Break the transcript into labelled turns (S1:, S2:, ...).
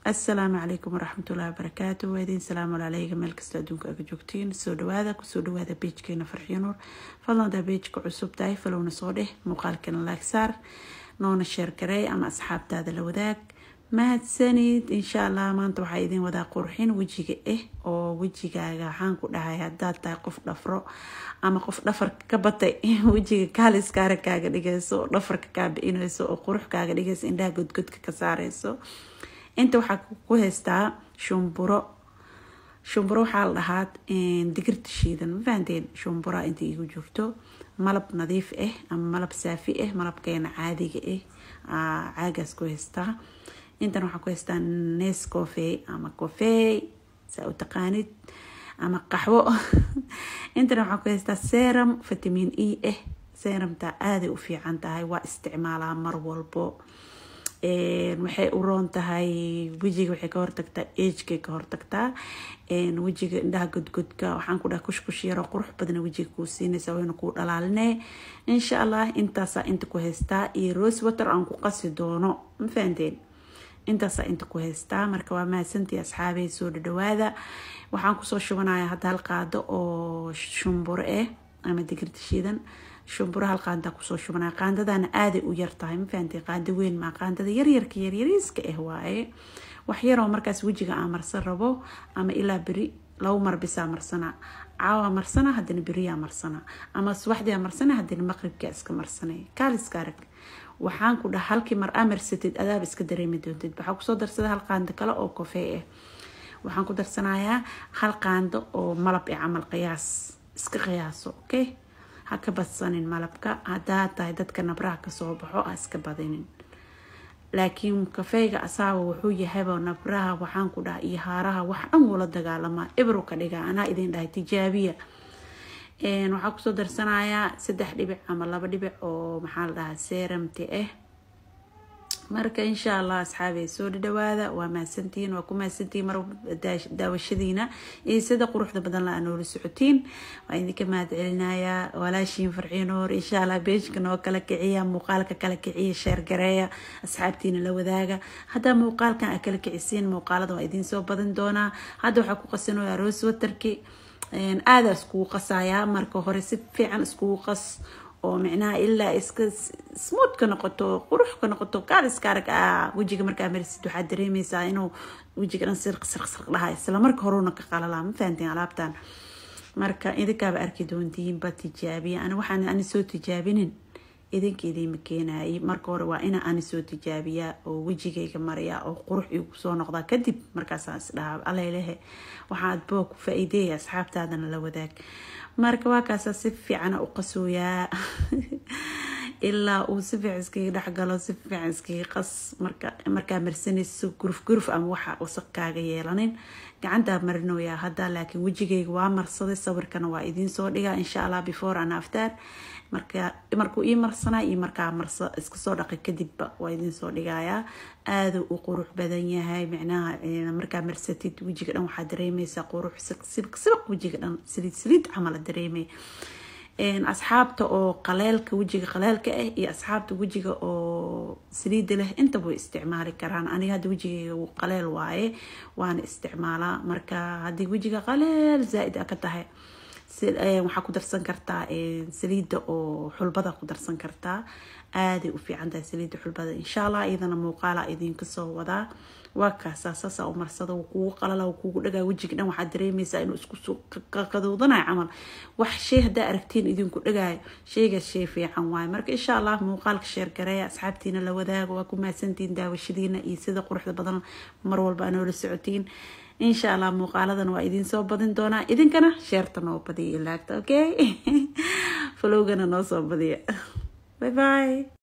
S1: assalaamu calaykum waraxmatullahi wabarakaatu waa idiin salaamu calayga meel kasta adduunka aga joogtiin soo dhawaada kusoo dhawaada beejkeena farxiyo nuur fadlan daa beejka cusub tahay falowna soo dheh muuqaalkana laagsaar noona sheer garey ama asxaabtaada la wadaag mahadsanid insha allah maanta waxaa idiin wadaa qurxin wejiga ah oo wejigaaga waxaan ku dhahay hadaad tahay qof dhafro ama qof dhafarka ka batay wejiga kaaliskaara kaaga dhigayso oo dhafarka kaa biinayso oo qurux kaaga dhigayso indhaha godgodka ka saareyso inta waxaa ku haystaa shumburo shumburo waxaa la dhahaa digirta shiidan ma fahanteen shumbura inta igu jirto malab nadiif ah ama malab saafi ah malabkeena caadiga ah caagaas ku haystaa intan waxaa ku haystaa nes cofe ama cofey saa u taqaanid ama qaxwo intan waxaa ku haystaa serum vitamin e ah serumta aaday u fiican tahay waa isticmaalaa mar walbo waxay u roon tahay wejiga waxay ka hortagtaa agekay ka hortagtaa wejiga indhaha godgodka waxaan ku dhaha kushkush yaro qurux badna wejiga kuu siinaysa wayna kuu dhalaaline insha allah intaasaa inta ku haystaa iyo rose water aan ku qasi doono ma fahanteen intaasaa inta ku haystaa marka waa mahadsantii asxaabey soo dhadhawaada waxaan kusoo shubanaya hadda hal qaado oo shumburo ah ama digirta shiidan shumburo hal qaandaa kusoo shubanaya qaandadana aaday u yartahay ma fahanteen qaando weyn maa qaandada yaryarka yaryariiska ah waaye wax yaroo markaas wejiga aan marsan rabo ama ilaa beri labo mar bisaa marsana caawa marsana hadana beriyaa marsana ama subaxdiyaa marsana hadana maqribkaa iska marsanay kaaliska arag waxaan ku dhaha halkii mar amarsatid adaaba iska dareemi doontid waxaa kusoo darsada hal qaando kale oo kofee ah waxaan ku darsanayaa hal qaando oo malab ee camal qiyaas iska qiyaaso okay ha ka badsanin malabka hadaa tahay dadka nabraha kasoo baxo ha iska badinin laakiin kafeyga asaaba wuxuu yahayba nabraha waxaan ku dhaha iyo haaraha wax dhan wula dagaalamaa ibru ka dhiga anaa idin dhahay tijaabiya waxaa kusoo darsanayaa saddex dhibic ama laba dhibic oo maxaa la dhahaa seramti ah marka insha allah asxaabey soo dhadhawaada waa mahadsantihiin waa ku mahadsantihiin mar daawashadiina iyo sida quruxda badan la noola socotiin waa idinka mahad celinayaa walaashiin farxiinoor insha allah beejka noo kala kiciya muuqaalka kala kiciya sheergareeya asxaabtiina la wadaaga haddaa muuqaalkan a kala kicisiin muuqaalada waa idiin soo badin doonaa hadda waxaa ku qasanoyaa rose waterki aada iskugu qasayaa marka hore si fiican iskugu qas oo micnaha ilaa iska smooth ka noqoto qurux ka noqoto kaaliska arag ah wejiga markaa marisid waxaad dareemeysaa inuu wejiga dhan sirq sirq sirq dhaha isla marka horuna ka qalalaa ma fahanteen alaabtan marka idinkaaba arki doontihiinba tijaabiya ani waxaan ani soo tijaabinin idinka idiima keenayay marka hore waa ina ani soo tijaabiyaa oo wejigayga maraya oo qurux igu soo noqdaa kadib markaasaan isdhaha alalehe waxaad boo ku faa-iideeya asxaabtaadana la wadaag marka waa kaasaa si fiicana u qasooyaa ilaa uu si fiican iskaga dhexgalo si fiican iskaga qas markaa marsanayso guruf guruf ama waxa wasaq kaaga yeelanin gacantaa marinoyaa hadda laakiin wejigayga waa marsaday sawirkana waa idiin soo dhigaa insha allah before an after markuu ii marsanaa iyo markaa marsa iska soo dhaqay kadibba waa idiin soo dhigayaa aada u qurux badan yahay micnaha markaa marsatid wejiga dhan waxaa dareemeysaa qurux sibq sibq wejiga dhan saliid saliid camala dareemay asxaabta oo qaleelka wejiga qaleelka ah iyo asxaabta wejiga oo saliida leh intaba way isticmaali karaan aniga hadda wejigayga qaleel waaye waana isticmaalaa marka haddii wejiga qaleel zaa-id a ka tahay waxaa ku darsan kartaa saliida oo xulbada ku darsan kartaa aaday u fiican tahay saliida xulbada insha allah iyadana muuqaala idinka soo wadaa waa kaasaa saasa u marsada kugu qalala kugu dhagaa wejiga dhan waxaad dareemeysaa inuu isku qaduudanayo camal wax shay haddaa aragtiin idinku dhagaayo sheygaas shay fiican waaye marka insha allah muuqaalka sheergareeya asxaabtiina la wadaago waa ku mahadsantihiin daawashadiina iyo sida quruxda badan mar walba anoola socotiin insha allah muuqaaladan waa idiin soo badin doonaa idinkana sheerta noo badiya ilaagta okay falowgana noo soo badiya bye bye